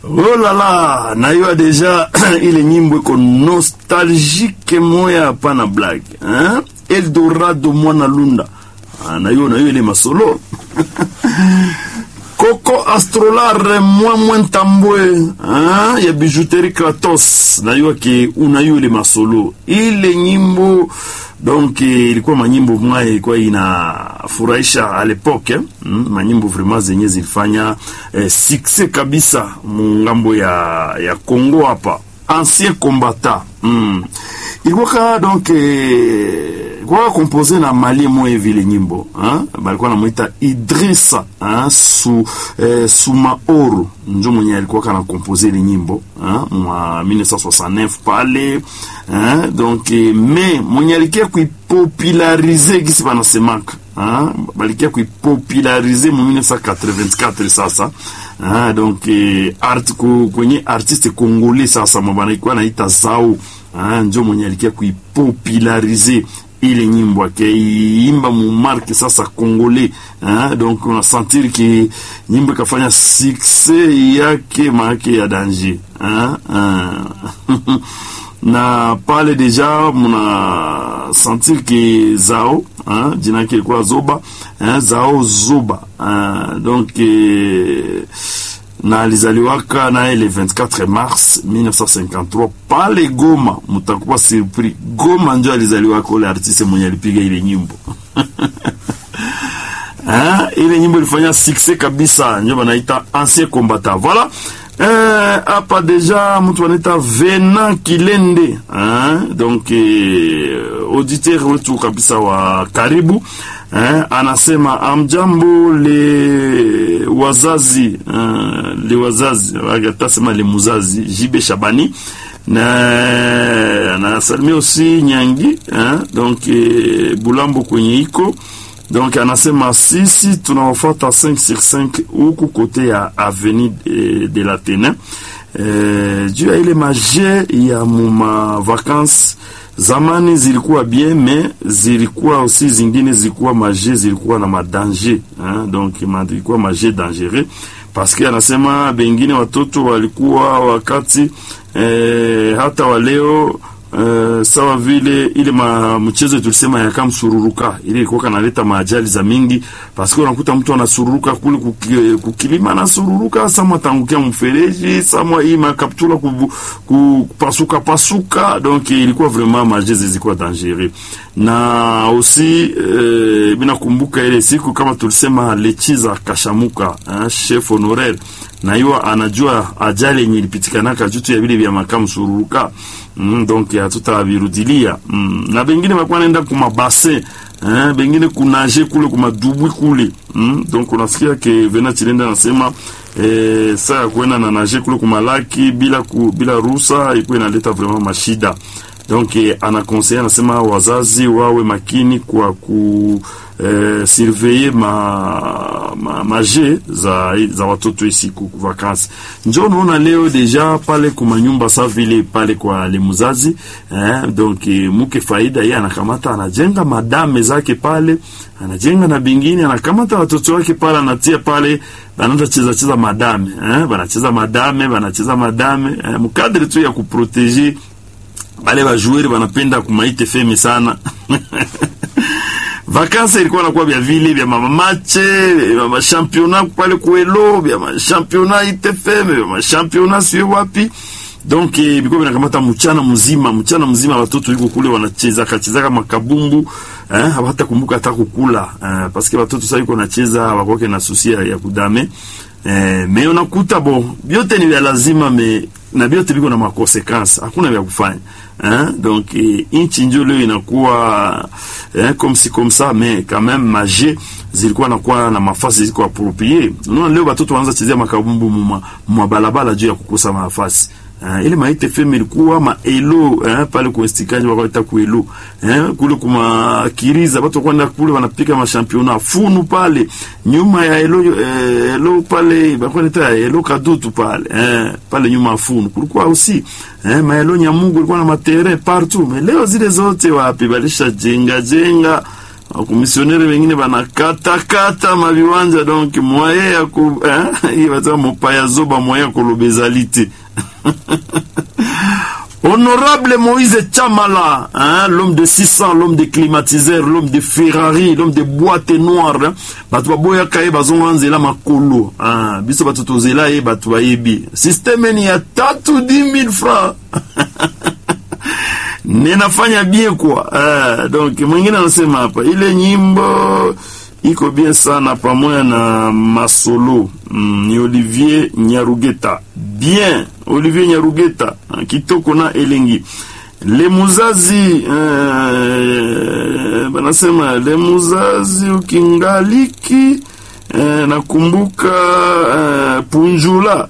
Oh la la, naiwa deja ile nyimbo iko nostalgique moya hapana blague hein? Eldorado mwana lunda ah, naiyo naiyo ile masolo Coco Astrolar mwa mwa ntambwe hein? ya bijouterie Kratos naiwa ke unayo ile masolo ile nyimbo donc ilikuwa manyimbo mwaye ilikuwa inafurahisha a l'époque mm, manyimbo vraiment zenye zilifanya eh, succès kabisa mungambo ya ya Congo hapa ancien combattant mm. ilikuwa ka donc eh, ilikuwa compose na mali moya vile nyimbo hein? balikuwa namuita Idrissa hein? su eh, Sumaoro njo mwenye alikuwa kana compose ile nyimbo hein? mwa 1969 pale hein? donc eh, me mwenye alikia kuipopularize gisi banasemaka hein? balikia kuipopularize mu 1984 sasa hein? donc eh, art, kwenye artiste congolais sasa mabanaikuwa naita Zao hein? njo mwenye alikia kuipopularize ile nyimbo akaiimba mumarke sasa congolais hein? donc unasentir ki nyimbo ikafanya succès yake maake ya danger hein? hein? na pale deja muna sentir ki Zao hein? jina yake ilikuwa Zoba hein? Zao Zoba hein? donc eh, na alizaliwaka naye le 24 mars 1953 pale Goma. Mutakuwa surpris, Goma njo alizaliwaka ule artiste mwenye alipiga ile nyimbo ha? ile nyimbo ilifanya succès kabisa, njo banaita ancien combattant. Voilà hapa eh, deja mtu anaita Vena Kilende hein? donc eh, auditeur wetu kabisa wa karibu eh, anasema amjambo le wazazi eh, le wazazi atasema le muzazi Jibe Shabani na anasalimia aussi Nyangi eh, donc eh, Bulambo kwenye iko donc anasema sisi tunawafuata 5 sur 5 huku kote ya avenue de, de la Tene eh, juu ya ile maje ya muma vacances zamani zilikuwa bien mais zilikuwa aussi zingine zilikuwa maje zilikuwa na madanger hein? donc ilikuwa maje dangereux parce que anasema bengine watoto walikuwa wakati eh, hata waleo Uh, sawa vile ile ma mchezo tulisema ya kama msururuka ile ilikuwa kanaleta maajali za mingi, paske unakuta mtu anasururuka kule kuki, kukilima anasururuka samwa tangukia mfereji samwa hii makaptula kupasuka pasuka, donc ilikuwa vraiment majezi zilikuwa dangereux na aussi uh, mina kumbuka ile siku kama tulisema lechiza kashamuka hein, chef honoraire na hiyo anajua ajali yenye ilipitikanaka jutu ya vile vya makamu sururuka mm, donc hatutavirudilia mm. na bengine bakuwa naenda kumabase eh, bengine kunaje kule kumadubwi kule mm. donc unasikia ke Vena Chilenda anasema eh, saa ya kuenda na naje kule kumalaki bila ku, bila ruhusa ikuwa inaleta vraiment mashida donc eh, anakonseye anasema wazazi wawe makini kwa ku eh, surveiller ma, ma maje za, za watoto isiku vakansi. Njo unaona leo deja pale kuma nyumba sa vile pale kwa le muzazi eh, donc eh, muke faida yeye anakamata anajenga madame zake pale, anajenga na bingine, anakamata watoto wake pale, anatia pale banaanza cheza cheza madame eh, banacheza madame banacheza madame eh, mkadri tu ya kuproteger bale bajueri banapenda kumaite feme sana vakansi ilikuwa nakuwa vya vile vya mamamache vya mashampiona pale kuelo vya mashampiona itfm vya mashampiona sio wapi donc eh, biko vinakamata mchana mzima mchana mzima watoto yuko kule wanacheza kacheza kama kabumbu eh, hata kumbuka hata kukula eh, paske watoto sasa yuko nacheza wakoke na susia ya kudame eh, me unakuta bo vyote ni vya lazima me na vyote viko na makonsekansi, hakuna vya kufanya hein? donc eh, inchi njo leo inakuwa eh, comme si comme ça mais quand même maje zilikuwa nakuwa na mafasi ziko approprié. Unaona leo watoto wanaanza chezea makabumbu mwa balabala juu ya kukosa mafasi Uh, ile maite feme ilikuwa maelo eh, pale kuestikaji wakaita kuelo eh, kule kuma kiriza watu kwenda kule wanapika mashampiona funu pale nyuma ya elo eh, elo pale bakwenda elo kadutu pale eh, pale nyuma ya funu kulikuwa usi eh, maelo nyamungu ilikuwa na matere partout mais leo zile zote wapi balisha jenga jenga wakumisionere wengine banakatakata maviwanja donc mwaye ya ku eh, hii bataka mopaya zoba mwaye ya kolobezali te Honorable Moïse Chamala, hein, l'homme de 600, l'homme des climatiseurs, l'homme de Ferrari, l'homme des boîtes noires, hein, batu baboya kaye bazonga nzela makolo, hein, biso batu tozela ye batu bayebi. Systeme ni ya tatu 10 000 francs. Ninafanya bien kwa. Eh, donc mwingine anasema hapa ile nyimbo iko bien sana pamoja na masolo mm, ni Olivier Nyarugeta bien Olivier Nyarugeta kitoko na elengi lemuzazi eh, banasema lemuzazi ukingaliki eh, nakumbuka eh, punjula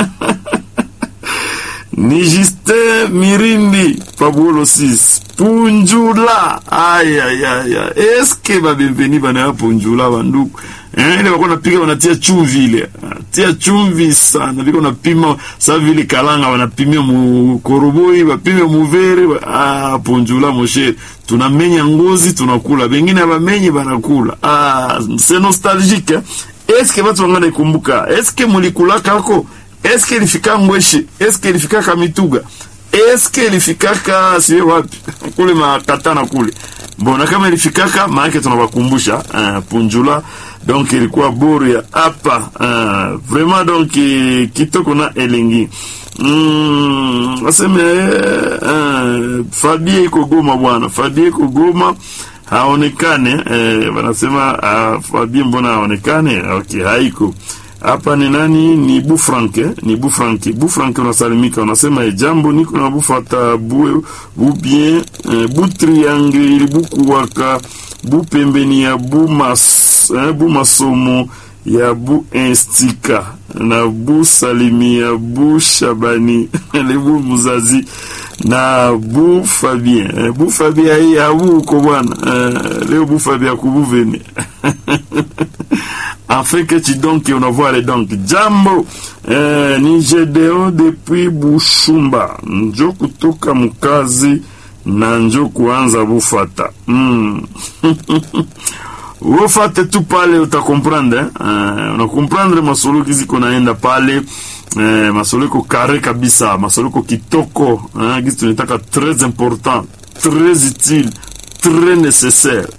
ni Justin Mirindi Pablo 6 Punjula aya ya ya eske ba bienveni bana ya Punjula banduku eh ile wako napiga wanatia chumvi ile tia chumvi sana biko napima sa vile kalanga wanapimia mu koroboi bapime muvere ah Punjula moshe tunamenya ngozi tunakula bengine abamenyi banakula ah c'est nostalgique eh? eske watu wangana ikumbuka eske mulikula kako eske ilifika Ngweshe, eske ilifika Kamituga, eske ilifikaka siwe wapi kule makatana kule mbona, kama ilifikaka maanake tunawakumbusha uh, Punjula donc ilikuwa boru ya hapa uh, vraiment donc kitoko na elengi mm, waseme uh, Fabie iko Goma bwana, Fabie iko Goma haonekane eh, wanasema uh, Fabie mbona haonekane? Okay, haiko hapa ni nani? Ni Bufranke, ni Bufranke. Bufranke unasalimika, unasema e, jambo niko na bufata bu, bu bien eh, bu triangle buku waka bu pembeni ya bu mas eh, bu masomo ya bu instika na bu salimi ya bu shabani le bu muzazi na bu Fabien eh, bu Fabien hii abu uko bwana eh, leo bu Fabien kubuvene afin que tu donc unavoile donc jambo eh, ni Gedeo depuis Bushumba njo kutoka mkazi na njo kuanza bufata mm. ufate tu pale utakomprendre eh, unakomprendre masolo kiziko naenda pale eh, masolo iko kare kabisa masolo iko kitoko eh, kizi tunataka très important très utile très nécessaire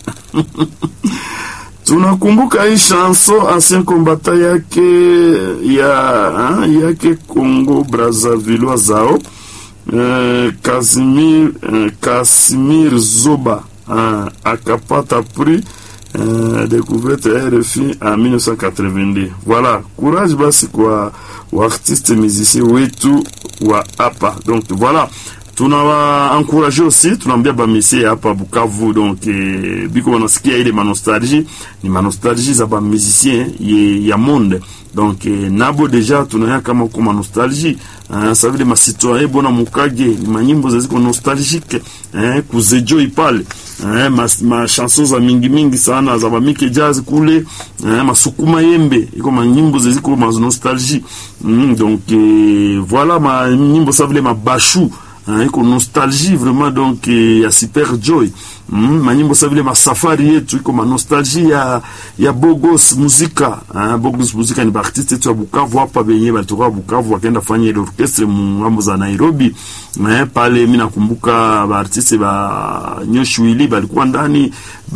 tunakumbuka hii chanson ancien kombata yake ya ha, yake Congo Brazzaville zao eh, Casimir eh, Casimir Zoba eh, akapata prix eh, découverte RFI en 1982. Voilà, courage basi kwa wa artiste musicien wetu wa hapa. Donc voilà tunawa encourager aussi, tunaambia bamisie hapa Bukavu donc eh, biko wanasikia ile manostalgie ni manostalgie za ba musicien ya monde donc eh, nabo deja tunaya kama uko manostalgie uh, ça veut dire masitoyen bona mukage ni manyimbo ziko nostalgique eh, kuzejo ipale eh, mas, ma chanson za mingi mingi sana za bamike jazz kule eh, masukuma yembe iko manyimbo ziko ma nostalgie mm, donc eh, voilà ma nyimbo ça veut dire mabashu Hein, iko nostalgie vraiment donc eh, ya super joy mm, manyimbo sa vile masafari yetu iko manostalgie ya ya bogos muzika hein, bogos muzika ni baartiste yetu ya Bukavu hapa benye balitoka Bukavu wakaenda fanya ile orchestre mungambo za Nairobi eh, pale mimi nakumbuka baartiste ba Nyoshwili balikuwa ndani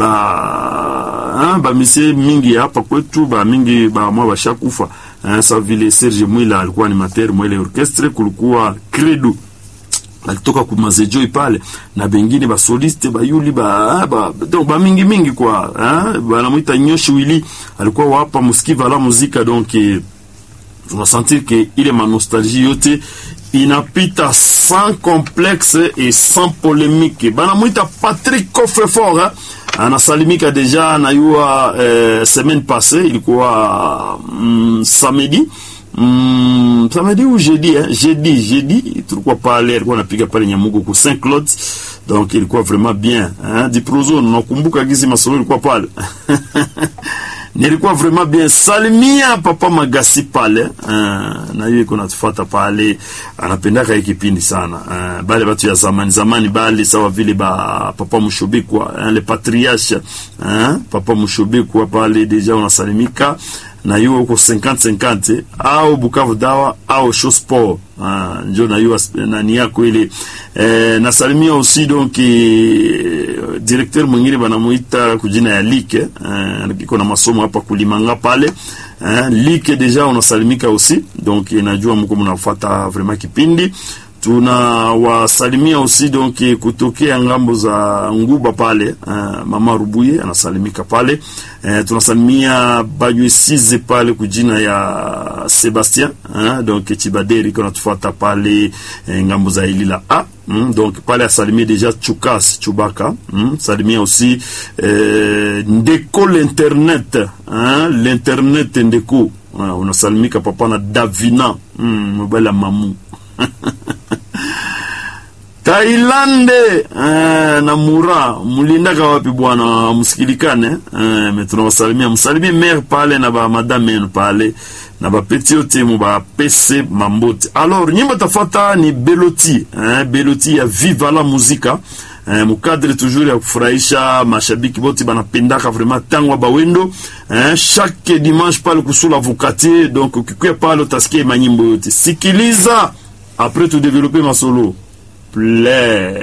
ba hein, ba misie mingi hapa kwetu ba mingi ba mwa bashakufa hein, sa vile Serge Mwila alikuwa animateur mwa ile orchestre kulikuwa Credo balitoka ku mazejoi pale na bengine ba soliste bayuli ba, ba donc ba mingi mingi kwa hein banamwita Nyoshi Willy alikuwa wapa musikiva la muzika donc eh, unasentir que ile ma nostalgie yote inapita sans complexe et sans polémique banamwita Patrick Coffrefort hein? anasalimika deja nayua eh, semaine passée ilikuwa mm, samedi Mm, samedi ou jeudi hein? jeudi jeudi tulikuwa pale alikuwa anapiga pale Nyamugo ku Saint Claude donc ilikuwa vraiment bien hein? Diprozo nakumbuka gizi masolo ilikuwa pale nilikuwa vraiment bien. Salimia papa Magasi pale uh, na hiyo iko natufuata pale, anapendaka hii kipindi sana uh, bale batu ya zamani zamani, bale sawa vile ba papa Mushobikwa uh, le patriarche uh, papa Mushobikwa pale deja unasalimika na hiyo huko 50 50 au Bukavu dawa au show sport ah, njo na hiyo nani yako ile eh, nasalimia aussi donc eh, directeur mwingine banamuita kujina ya Like eh, iko na masomo hapa kulimanga pale eh, Like deja unasalimika aussi donc najua mko mnafuata vraiment kipindi tunawasalimia aussi donc kutokea ngambo za Nguba pale uh, mama Rubuye anasalimika pale uh, tunasalimia Bajwesize pale kujina ya Sebastien uh, donc Chibaderi kana tufuata pale uh, ngambo za Ilila A mm, donc pale asalimie deja Chukas Chubaka mm, salimia aussi uh, Ndeko l'internet uh, l'internet Ndeko uh, unasalimika papa na Davina mm, mobile mamu Tailande eh, na Mura mulindaka wapi bwana, msikilikane eh, me tunawasalimia, msalimie mere pale na ba madame yenu pale na ba peti yote mu ba pese mambote. Alors nyimbo tafata ni Beloti eh, Beloti ya Viva la Muzika eh, mukadre toujours ya kufurahisha mashabiki bote banapendaka vraiment tangwa bawendo eh, chaque dimanche pale kusula vukati donc ukikuya pale utasikia manyimbo yote, sikiliza après tu développer masolo play